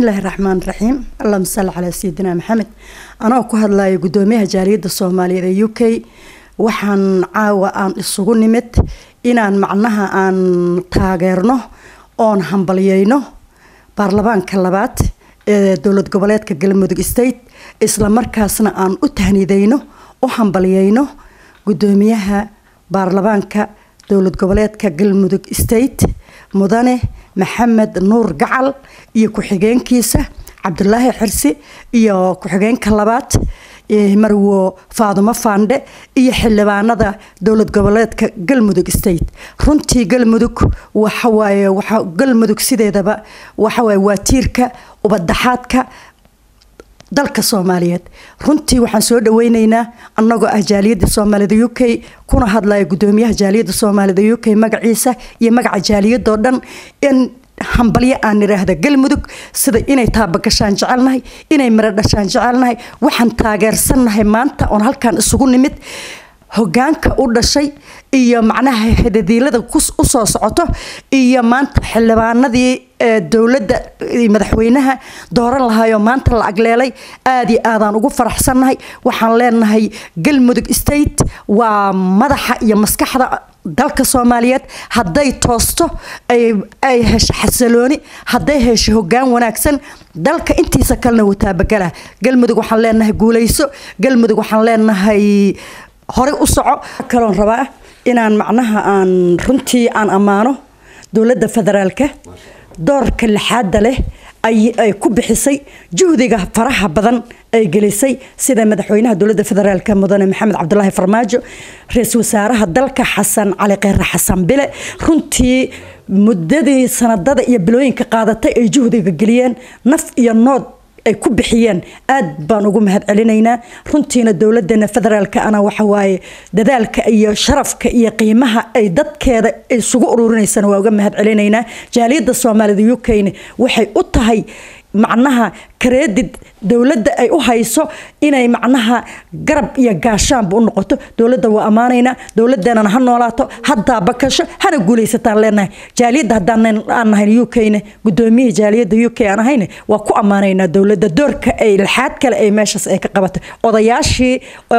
bismillaahi raxmaan raxiim allahuma salli calaa sayidina maxamed anoo ku hadlayo guddoomiyaha jaaliyadda soomaaliyeed ee u k waxaan caawa aan isugu nimid inaan macnaha aan taageerno oon hambalyeyno baarlamaanka labaad ee dowlad goboleedka galmudug state islamarkaasna aan u tahnideyno u hambalyeyno guddoomiyaha baarlamaanka dowlad goboleedka galmudug state mudane maxamed nuur gacal iyo ku-xigeenkiisa cabdulaahi xirsi iyo ku-xigeenka labaad marwo faadumo faandhe iyo xildhibaanada dowlad goboleedka galmudug state runtii galmudug waxawaaye waa galmudug sideedaba waxawaaye waa tiirka ubadaxaadka dalka soomaaliyeed runtii waxaan soo dhaweyneynaa anagoo ah jaaliyadda soomaalida u k kuna hadlaya guddoomiyaha jaaliyadda soomaalida u k magaciisa iyo magaca jaaliyadoo dhan in hambalyo aan idhaahda galmudug sida inay taabagashaan jecelnahay inay miro dhashaan jecelnahay waxaan taageersannahay maanta oon halkaan isugu nimid hogaanka u dhashay iyo macnaha hadadiilada usoo socoto iyo maanta xildhibaanadii dowladda madaxweynaha dooran lahaayoo maanta la agleelay aada iyo aadaan ugu faraxsannahay waxaan leenahay galmudug state waa madaxa iyo maskaxda dalka soomaaliyeed hadday toosto ay hesho xasalooni hadday hesho hogaan wanaagsan dalka intiisa kalena wataabagala galmudug waxaan leenahay guuleyso galmudug waxaan leenahay horey u soco kaloon rabaa inaan macnaha aan runtii aan ammaano dowladda federaalka doorka lixaada leh ay ku bixisay juhdiga faraha badan ay gelisay sida madaxweynaha dowladda federaalk mudane maxamed cabdulaahi farmaajo ra-iisul wasaaraha dalka xasan cali kheyre xasan bile runtii muddadii sanadada iyo bilooyinka qaadatay ay juhdiga geliyeen naf iyo nood ay ku bixiyeen aad baan ugu mahad celinaynaa runtiina dowladeena federaalk ana waxawaaye dadaalka iyo sharafka iyo qiimaha ay dadkeeda isugu ururinaysana waa uga mahad celinaynaa jaaliyadda soomaalida u kne waxay u tahay macnaha kareedid dowladda ay u hayso inay macnaha garab iyo gaashaanba u noqoto dowladda waa ammaanaynaa dowladeenana ha noolaato haddaa bakasho hana guulaysataan leenahay jaaliyadda haddaan aan nahayn u kne gudoomiyihii jaaliyadda u k aan ahayne waa ku ammaanaynaa dowladda doorka ay laxaad kale ay meeshaas ay ka qabatay odayaashii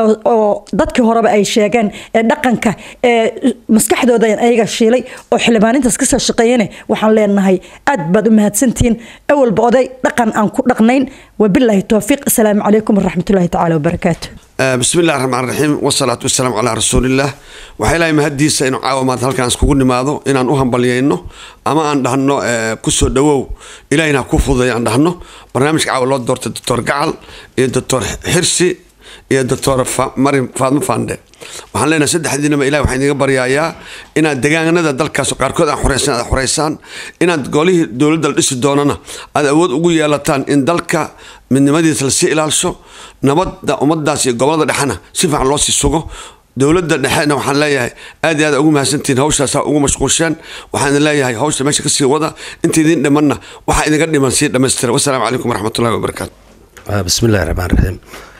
oo dadkii horeba ay sheegeen ee dhaqanka ee maskaxdooda ayaga shiilay oo xildhibaanintaas kasoo shaqeeyane waxaan leenahay aad baad u mahadsantihiin awalba oday dhaqan aan ku dhaqnayn wabilaahi towfiiq asalaamu calaykum waraxmatullaahi tacaala wabarakaatu bismi illahi raxmaan raxiim wasalaatu wasalaamu calaa rasuulillaah waxaa ilaahay mahaddiisa inuu caawa maanta halkaan iskugu nimaado inaan u hambalyayno ama aan dhahno kusoo dhawow ilahina ha ku fududay aan dhahno barnaamijka caawa loo doortay doctor gacal iyo doctor xirsi iyo doctor marin faadmo fande waxaan leenahay saddexdiinaba ilahi waxaan idiga baryayaa inaad degaanada dalkaas qaarkood aan xoreysan aad xoreysaan inaad golihii dowladda la dhisi doonana aad awood ugu yeelataan in dalka midnimadiisa lasii ilaalsho nabadda ummadaas iyo gobolada dhexena si fiican loo sii sugo dowladda dhexena waxaan leeyahay aad iyo aad ugu mahadsantihiin hawshaasaa ugu mashquulsheen waxaan idin leeyahay hawsha meesha kasii wada inta idin dhimanna waxaa idinga dhiman sii dhammaystira wasalaamu calaykum waraxmatullahi wabarakaatu bismillahi raxmaan raxiim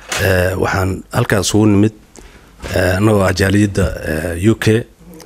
waxaan halkaan isugu nimid annagoo ah jaaliyadda u k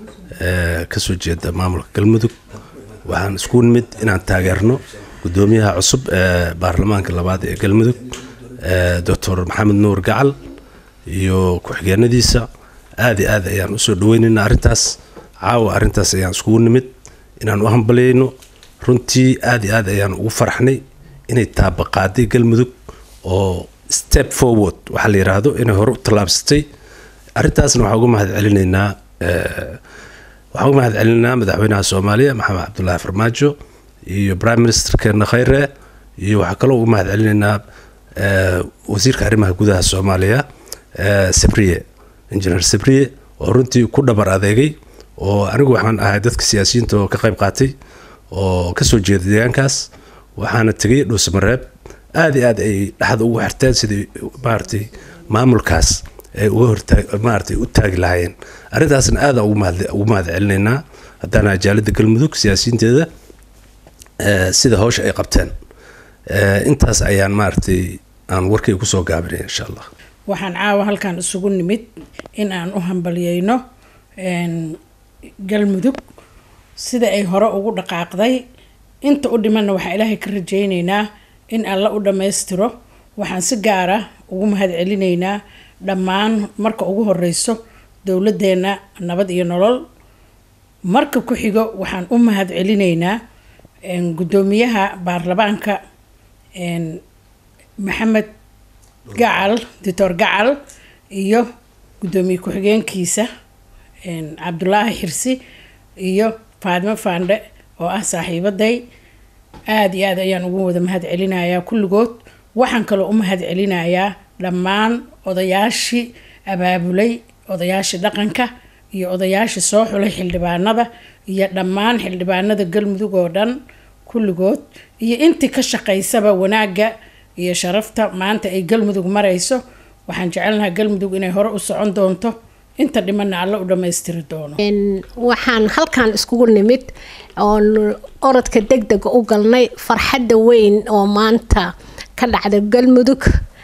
kasoo jeeda maamulka galmudug waxaan iskugu nimid inaan taageerno gudoomiyaha cusub ee baarlamaanka labaad ee galmudug doctor maxamed nuur gacal iyo ku-xigeenadiisa aad iyo aad ayaan usoo dhaweynaynaa arrintaas caawa arrintaas ayaan iskugu nimid inaan u hambalyayno runtii aad iyo aad ayaan ugu faraxnay inay taabaqaaday galmudug oo step forward waxaa la yiraahdo inay hore u tallaabsatay arrintaasna waxaan uga mahad celinaynaa waxaan uga mahad celinaynaa madaxweynaha soomaaliya maxamed cabdulaahi farmaajo iyo prime ministerkeena khayre iyo waxaa kaloo uga mahad celinaynaa wasiirka arrimaha gudaha soomaaliya sabriye engineer sabriye oo runtii ku dhabar adeegay oo anigu waxaan ahay dadka siyaasiyiinta oo ka qayb qaatay oo kasoo jeeda deegaankaas waxaana tegay dhuusamareeb aad iyo aad ay dhexda ugu xirteen sidii maaragtay maamulkaas ay uga hortaag maaragtay u taagi lahaayeen arrintaasna aadaan ugu mahad ugu mahad celinaynaa haddaana jaalidda galmudug siyaasiyiinteeda sida hawsha ay qabteen intaas ayaan maaragtay aan warkay kusoo gaabinaya insha allah waxaan caawa halkan isugu nimid in aan u hambalyeyno galmudug sida ay hore ugu dhaqaaqday inta u dhimanna waxaa ilaahay ka rajeyneynaa in alla u dhammaystiro waxaan si gaara ugu mahad celinaynaa dhammaan marka ugu horeyso dowladeenna nabad iyo nolol marka ku xigo waxaan u mahad celinaynaa guddoomiyaha baarlamaanka maxamed gacal doctor gacal iyo guddoomiye ku-xigeenkiisa cabdulaahi xirsi iyo faadimo faandhe oo ah saaxiibaday aada iyo aad ayaan ugu wada mahad celinayaa kulligood waxaan kaloo u mahad celinayaa dhammaan odayaashii abaabulay odayaashii dhaqanka iyo odayaashii soo xulay xildhibaanada iyo dhammaan xildhibaanada galmudug oo dhan kulligood iyo intii ka shaqaysaba wanaagga iyo sharafta maanta ay galmudug marayso waxaan jecelnahaa galmudug inay hore u socon doonto inta dhimanna alla u dhammaystiri doono waxaan halkan iskugu nimid oon orodka deg dega u galnay farxadda weyn oo maanta ka dhacda galmudug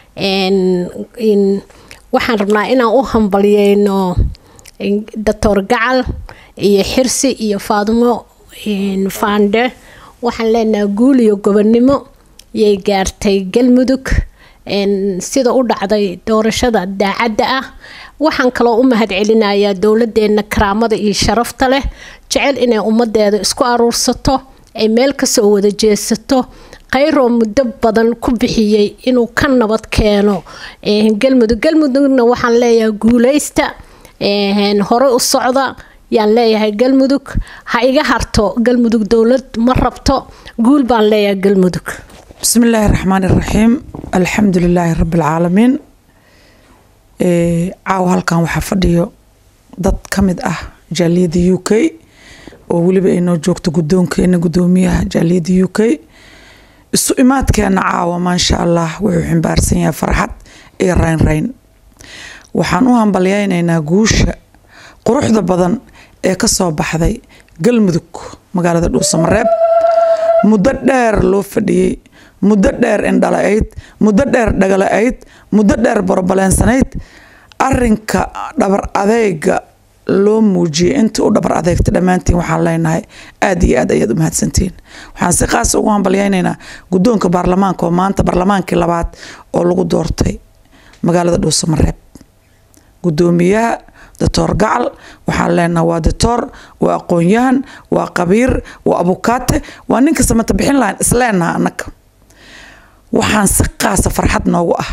waxaan rabnaa inaan u hambalyeyno doctor gacal iyo xirsi iyo faadimo faandhe waxaan leenahay guul iyo gobonnimo yay gaartay galmudug sida u dhacday doorashada daacadda ah waxaan kaloo u mahad celinayaa dowladeena karaamada iyo sharafta leh jecel inay ummadeeda isku aruursato ay meel kasoo wada jeesato kayroo muddo badan ku bixiyey inuu ka nabad keeno galmudug galmudugna waxaan leeyahay guuleysta hore u socda yaan leeyahay galmudug ha iga harto galmudug dowlad ma rabto guul baan leeyahay galmudug بسم الله الرحمن الرحيم الحمد لله رب العالمين caawa halkan waxaa fadhiyo dad ka mid ah jaaliyadda u k oo weliba ay noo joogto guddoonkeena guddoomiyaha jaaliyadda u k isu imaadkeena caawa maasha allah wuxuu ximbaarsan yahay farxad iyo raynrayn waxaan u hambalyeynaynaa guusha quruxda badan ee ka soo baxday galmudug magaalada dhuusamareeb muddo dheer loo fadhiyey muddo dheer indhala-ayd muddo dheer dhagala-ayd muddo dheer borobaleynsanayd arinka dhabar adeega loo muujiyay intii u dhabar adeegta dhammaantiin waxaan leenahay aada iyo aad ayaad u mahadsantihiin waxaan si qaasa ugu hambalyeynaynaa guddoonka baarlamaanka oo maanta baarlamaankii labaad oo lagu doortay magaalada dhuusamareeb guddoomiyaha doctor gacal waxaan leenahay waa doctor waa aqoon-yahan waa qabiir waa abukaate waa ninka samata bixin lahayn isleenaha annaga waxaan si qaasa farxad noogu ah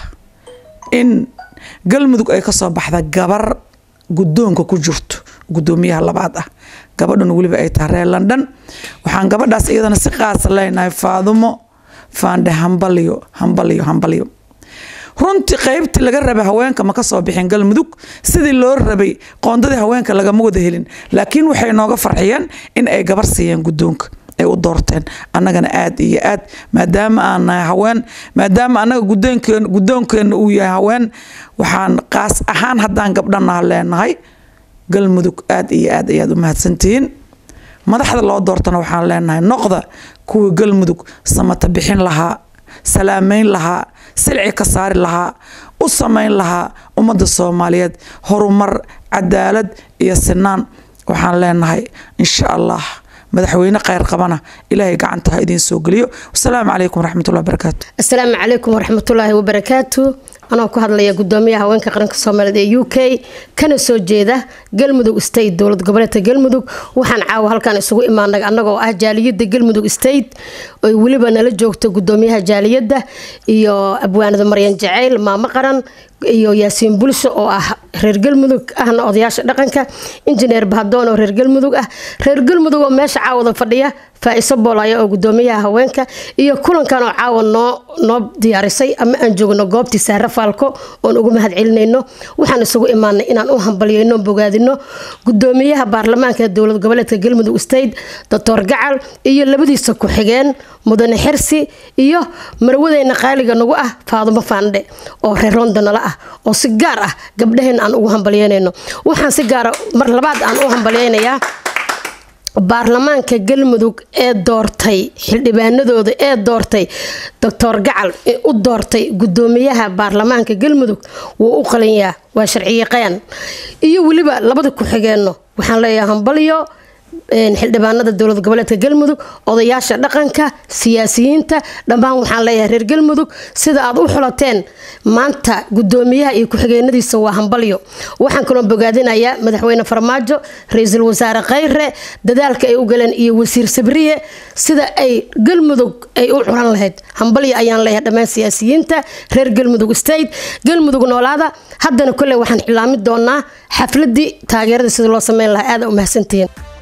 in galmudug ay kasoo baxda gabar guddoonka ku jirto guddoomiyaha labaad ah gabadhan weliba ay tahay reer london waxaan gabadhaas iyadana si qaasa leenahay faadumo faandhe hambalyo hambalyo hambalyo runtii qaybtii laga rabay haweenka ma kasoo bixin galmudug sidii loo rabay qoondadii haweenka lagama wada helin laakiin waxay nooga farxiyeen in ay gabar siiyeen guddoonka ay u doorteen annagana aada iyo aad maadaama aan nahay haween maadaama annaga gudoonkeen guddoonkeenna uu yahay haween waxaan qaas ahaan haddaan gabdhanaha leenahay galmudug aada iyo aad ayaad u mahadsantihiin madaxda loo doortana waxaan leenahay noqda kuwii galmudug samata bixin lahaa salaameyn lahaa silci ka saari lahaa u samayn lahaa ummadda soomaaliyeed horumar cadaalad iyo sinaan waxaan leenahay insha allah madaxweyne kheyr qabana ilaahay gacanta ha idiin soo geliyo wasalaamu calaykum waraxmatullahi wabarakaatu asalaamu calaykum waraxmatullaahi wabarakaatu anoo ku hadlaya gudoomiyaha haweenka qaranka soomaaliyeed ee u k kana soo jeeda galmudug state dowlad goboleedka galmudug waxaan caawa halkan isugu imaanay annagoo ah jaaliyada galmudug state oy weliba nala joogto gudoomiyaha jaaliyadda iyo abwaanada maryan jaceyl maamo qaran iyo yaasiin bulsho oo ah reer galmudug ahna odayaasha dhaqanka injineer bahdoon oo reer galmudug ah reer galmudug oo meesha caawada fadhiya faa-iso boolaya oo gudoomiyaha haweenka iyo kulankan oo caawa noo noo diyaarisay ama aan joogno goobtii saare faalko oon ugu mahad celinayno waxaan isugu imaanay inaan u hambalyeyno bogaadino gudoomiyaha baarlamaanka dowlad goboleedka galmudug state doctor gacal iyo labadiisa ku-xigeen mudane xirsi iyo marwadeyna qaaliga nagu ah faadumo faandhe oo reer londonala ah oo si gaar ah gabdhaheen aan ugu hambalyeynayno waxaan si gaara mar labaad aan u hambalyeynayaa baarlamaanka galmudug ee doortay xildhibaanadooda ee doortay doctor gacal u doortay gudoomiyaha baarlamaanka galmudug wuu u qalinyaa waa sharciyaqaan iyo weliba labada ku-xigeenno waxaan leeyahay hambalyo xildhibaanada dowlad goboleedka galmudug odayaasha dhaqanka siyaasiyiinta dhammaan waxaan leeyahay reer galmudug sida aad u xulateen maanta gudoomiyaha iyo ku-xigeenadiisa waa hambalyo waxaan kaloo bogaadinayaa madaxweyne farmaajo ra-iisul wasaare khayre dadaalka ay u galeen iyo wasiir sabriye sida ay galmudug ay u xulan lahayd hambalyo ayaan leeyahay dhammaan siyaasiyiinta reer galmudug state galmudug noolaada haddana kolley waxaan xilaami doonaa xafladii taageerada sida loo sameyn lahaa aada u mahadsantihiin